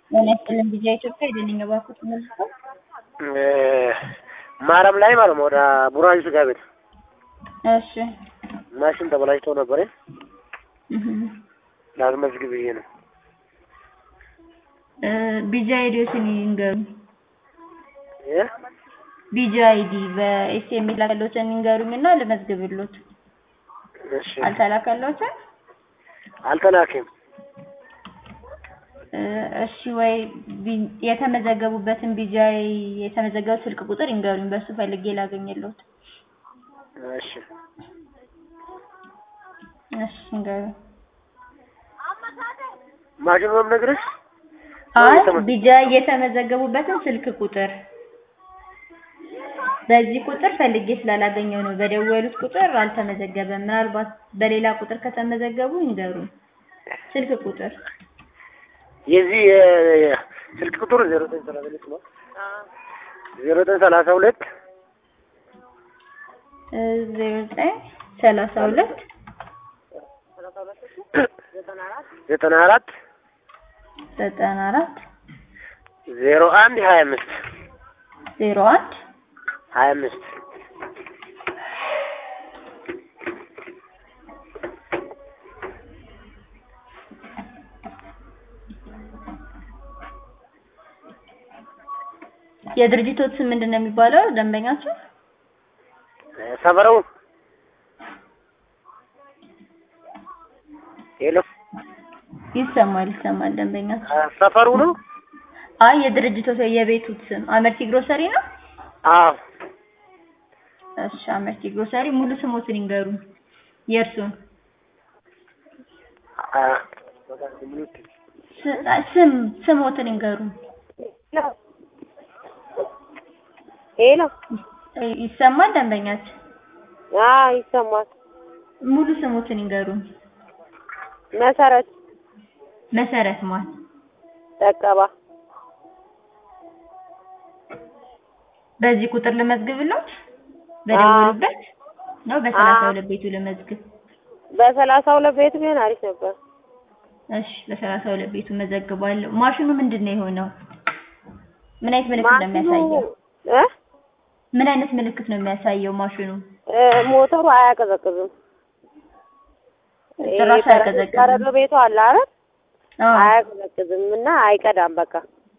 ጤና ይስጥልን ቢጂአይ ኢትዮጵያ የደንኛ ባንኮች መልሰው ማረም ላይ ማለት ነው። ወደ ቡራዩ ስጋ ቤት እሺ ማሽን ተበላሽቶ ነበር። እህ ላስመዝግብ ብዬ ነው። እ ቢጂአይ ዲዮስን ይንገሩኝ። እ ቢጂአይ ዲ በኤስኤምኤስ ላከሎትን ይንገሩኝና ልመዝግብሎት። እሺ አልተላከሎትን? አልተላከም። እ እሺ ወይ ቢ- የተመዘገቡበትን ቢጂአይ የተመዘገቡት ስልክ ቁጥር ይንገሩኝ። በሱ ፈልጌ ላገኝሎት። እሺ እሺ ይንገሩኝ። ማሽኑ ነው የምነግርሽ። አይ የተመ- ቢጂአይ የተመዘገቡበትን ስልክ ቁጥር በዚህ ቁጥር ፈልጌ ስላላገኘው ነው። በደወሉት ቁጥር አልተመዘገበም። ምናልባት በሌላ ቁጥር ከተመዘገቡ ይንገሩኝ። ስልክ ቁጥር የዚህ የ- ስልክ ቁጥሩ ዜሮ ዘጠኝ ሰላሳ ሁለት ነው። ዜሮ ዘጠኝ ሰላሳ ሁለት እ ዜሮ ዘጠኝ ሰላሳ ሁለት ዘጠና አራት ዘጠና አራት ዜሮ አንድ ሀያ አምስት ዜሮ አንድ ሀያ አምስት የድርጅቶት ስም ምንድን ነው የሚባለው? ደንበኛቸው ሰፈረው ሄሎ ይሰማል ይሰማል። ደንበኛቸው ሰፈሩ ነው። አይ የድርጅቶት የቤቱት ስም አመርቲ ግሮሰሪ ነው። አዎ እሺ አመርቲ ግሮሰሪ ሙሉ ስሞትን ይንገሩኝ። የእርሱን አ- ስ- አይ ስም ስሞትን ይንገሩኝ። ሄሎ ይ- ይሰማል ደንበኛችን አዎ ይሰማል። ሙሉ ስሞትን ይንገሩኝ። መሰረት መሰረት ማን ጠቀባ በዚህ ቁጥር ልመዝግብሎት በደወሉበት ነው በሰላሳ ሁለት ቤቱ ልመዝግብ በሰላሳ ሁለት ቤት ቢሆን አሪፍ ነበር። እሺ በሰላሳ ሁለት ቤቱ መዘግባለሁ ማሽኑ ምንድን ነው የሆነው ምን አይነት ምልክት ነው የሚያሳየው እ ምን አይነት ምልክት ነው የሚያሳየው ማሽኑ እ ሞተሩ አያቀዘቅዝም። ጭራሽ ይሄ አያቀዘቅዝም? በረዶ ቤቱ አለ አይደል? አዎ አያቀዘቅዝም እና አይቀዳም። በቃ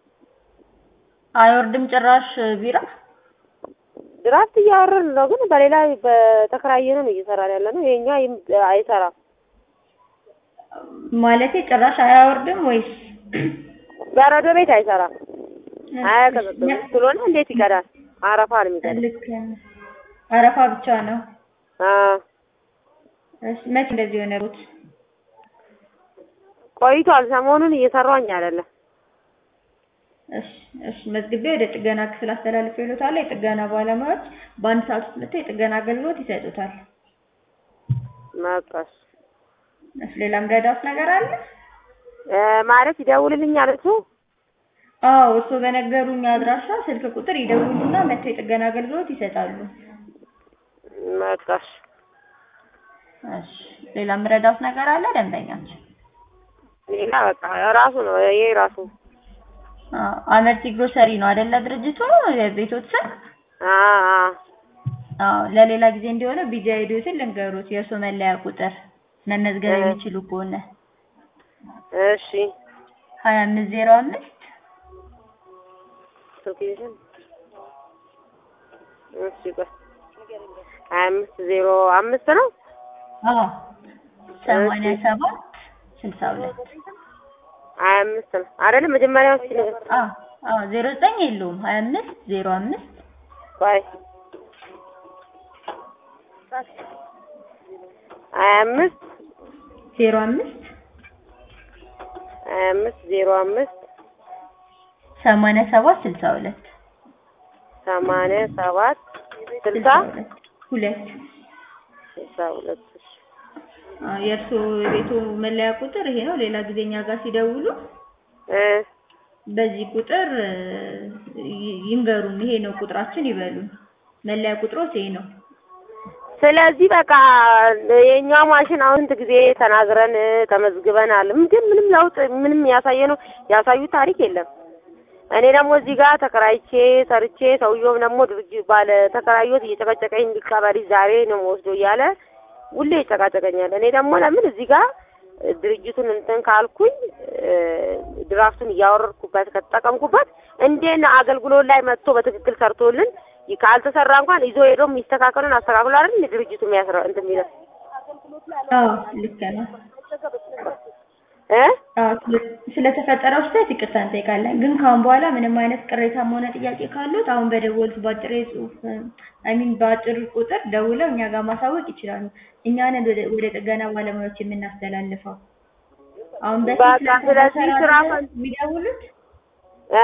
አይወርድም ጭራሽ ቢራ ድራፍት እያወረን ነው፣ ግን በሌላ በተከራየ ነው እየሰራን ያለ ነው። የኛ ይም- አይሰራም። ማለቴ ጭራሽ አያወርድም ወይስ በረዶ ቤት አይሰራም፣ አያቀዘቅዝም። ስለሆነ እንዴት ይቀዳል? አረፋ ነው የሚቀዳው። ልክ አረፋ ብቻ ነው አዎ እሺ መቼ እንደዚህ የሆነሩት ቆይቷል። ሰሞኑን እየሰራኝ አይደለም። እሺ እሺ መዝግቤ ወደ ጥገና ክፍል አስተላልፌ ይሉታል። የጥገና ባለሙያዎች በአንድ ሰዓት ውስጥ መጥተው የጥገና አገልግሎት ይሰጡታል። መጣሽ እሺ ሌላም ረዳት ነገር አለ? እ ማለት ይደውልልኛል እሱ። አዎ እርስዎ በነገሩኝ አድራሻ ስልክ ቁጥር ይደውሉና መጥተው የጥገና አገልግሎት ይሰጣሉ። መጣሽ እሺ ሌላም ረዳት ነገር አለ? ደንበኛችን ሌላ በቃ ራሱ ነው ይሄ ራሱ። አዎ አመርቲ ግሮሰሪ ነው አይደለ ድርጅቱ የቤቶት ስም? አዎ አዎ አዎ ለሌላ ጊዜ እንዲሆነ ቢጂአይ ዲዮስን ልንገሩት የእርስዎ መለያ ቁጥር መመዝገብ እ የሚችሉ ከሆነ እሺ ሀያ አምስት ዜሮ አምስት ሎኬሽን እሺ ቆይ ሀያ አምስት ዜሮ አምስት ነው። አዎ ሰማንያ ሰባት ስልሳ ሁለት ሀያ አምስት ነው አይደለም መጀመሪያው እስኪ ንገር። አዎ አዎ ዜሮ ዘጠኝ የለውም ሀያ አምስት ዜሮ አምስት ቆይ ሀያ አምስት ዜሮ አምስት ሀያ አምስት ዜሮ አምስት ሰማንያ ሰባት ስልሳ ሁለት ሰማንያ ሰባት ስልሳ ሁለት ሁለት ስልሳ ሁለት እሺ አዎ የእርስዎ የቤቱ መለያ ቁጥር ይሄ ነው። ሌላ ጊዜ እኛ ጋር ሲደውሉ እ በዚህ ቁጥር እ ይ- ይንገሩን። ይሄ ነው ቁጥራችን ይበሉን። መለያ ቁጥሮት ይሄ ነው። ስለዚህ በቃ የኛ ማሽን አሁን ስንት ጊዜ ተናግረን ተመዝግበናል፣ ግን ምንም ለውጥ ምንም ያሳየ ነው ያሳዩት ታሪክ የለም። እኔ ደግሞ እዚህ ጋር ተከራይቼ ሰርቼ ሰውየውም ደግሞ ድርጅት ባለ ተከራዮት እየጨቀጨቀኝ እንዲቀበል ዛሬ ነው ወስዶ እያለ ሁሌ ይጨቃጨቀኛል። እኔ ደግሞ ለምን እዚህ ጋር ድርጅቱን እንትን ካልኩኝ ድራፍቱን እያወረድኩበት ከተጠቀምኩበት እንዴት ነው አገልግሎት ላይ መጥቶ በትክክል ሰርቶልን ካልተሰራ እንኳን ይዞ ሄዶ የሚስተካከሉን አስተካክሎ አይደል ድርጅቱ የሚያስረ እንትን የሚለው አዎ ልክ ነው። እ አዎ ስለ- ስለተፈጠረው ስህተት ይቅርታ እንጠይቃለን። ግን ከአሁን በኋላ ምንም አይነት ቅሬታም ሆነ ጥያቄ ካሉት አሁን በደወሉት በአጭር የጽሁፍ አይ ሚን በአጭር ቁጥር ደውለው እኛ ጋር ማሳወቅ ይችላሉ። እኛ ነን ወደ ወደ ጥገና ባለሙያዎች የምናስተላልፈው። አሁን በፊት በቃ ስለዚህ ለተሰራ ስራ ነገር ፈን- የሚደውሉት እ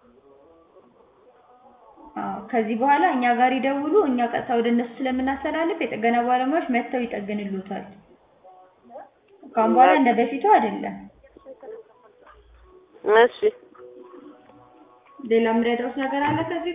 አዎ ከዚህ በኋላ እኛ ጋር ይደውሉ። እኛ ቀጥታ ወደ እነሱ ስለምናስተላልፍ የጥገና ባለሙያዎች መጥተው ይጠግንሉታል። ከአሁን በኋላ እንደ በፊቱ አይደለም። እሺ ሌላ የምረዳውት ነገር አለ ከዚህ